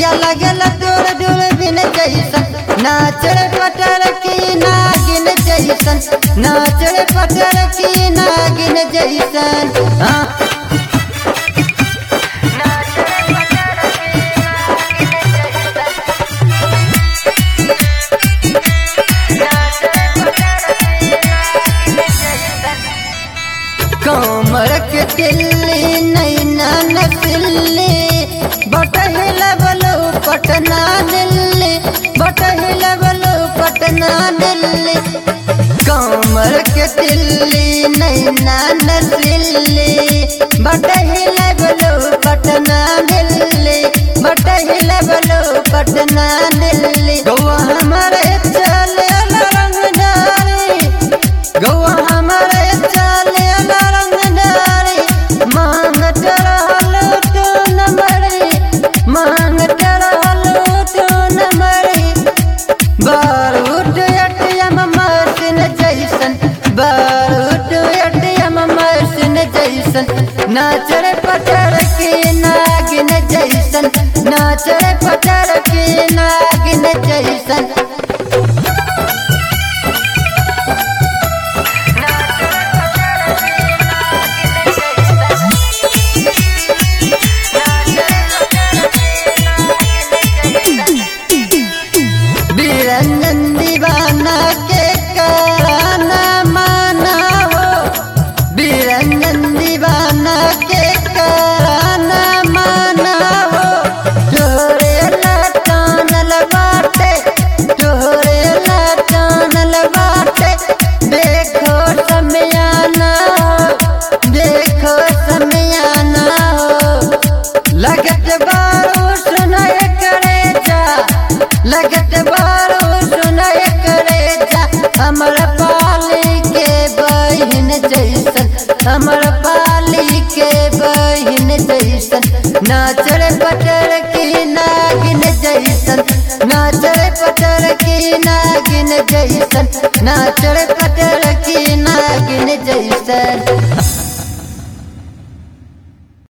अखिया लगल दूर दूर बिन जैसन नाचर पटर की नागिन जैसन नाचर पटर की नागिन जैसन हाँ कमर के तिल्ली नैना नसिल्ली बटहिल बलो पटना दिल्ली बटहिल बलो पटना दिल्ली कमर के तिल्ली नैना नसिल्ली बटहिल बलो पटना दिल्ली बटहिल बलो पटना दिल्ली गौआ हमारे चले रंगदारी गौआ हमारे चले रंगदारी मांगत रहल तू नंबरी मांगत रहल तू नंबरी बारूद एटीएम मशीन जैसन बारूद एटीएम मशीन जैसन नाचर पटर की नागिन जैसन नाचर पटर की नागिन जैसन बिरंजन दीवाना के कराना माना हो बिरंजन दीवाना के कराना माना हो तोरे लटानल बाटे तोरे लटानल बाटे देखो समयाना हो देखो समयाना हो लगत बारो सुनाय करे जा लगत बारो सुनाय करे जा हमर पाली के बहिन जैसन हमर पाली के बहिन जैसन नाचर पटर की नागिन जैसन नाचर पटर की नागिन जैसन नाचर पटर